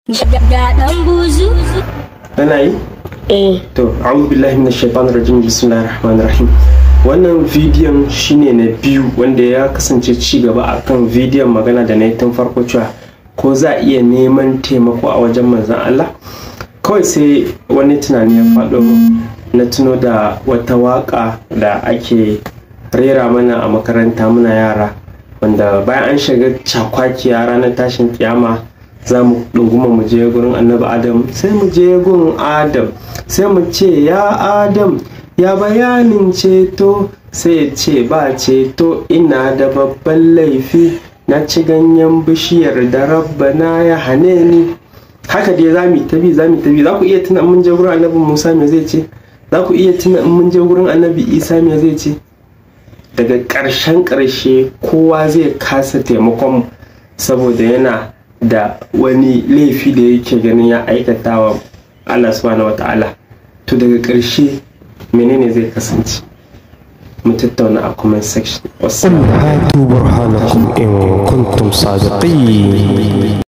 Ga ɗan buzu? Tana yi? Eh. To, a'udhu billahi minash shaitanir rajim bismillahir rahmanir rahim. Wannan bidiyon shine na biyu wanda ya kasance ci gaba akan bidiyon magana da na yi tun farko cewa ko za a iya neman taimako a wajen manzon Allah. Kawai sai wani tunani ya faɗo na tuno da wata waƙa da ake rera mana a makaranta muna yara wanda bayan an shiga cakwakiya ranar tashin kiyama za mu ɗunguma mu je gurin annabi adam sai mu je gun adam sai mu ce ya adam ya bayanin ceto sai ya ce ba ceto ina da babban laifi na ci ganyen bishiyar da rabbana ya hane ni haka dai za mu tabi za mu tabi za ku iya tuna mun je gurin annabi musa me zai ce za ku iya tuna mun je gurin annabi isa me zai ce daga ƙarshen ƙarshe kowa zai kasa taimakon saboda yana da wani laifi da yake ganin ya aikata wa Allah subhanahu wa ta'ala to daga ƙarshe menene zai kasance mu tattauna a comment section قل هاتوا برهانكم إن كنتم صادقين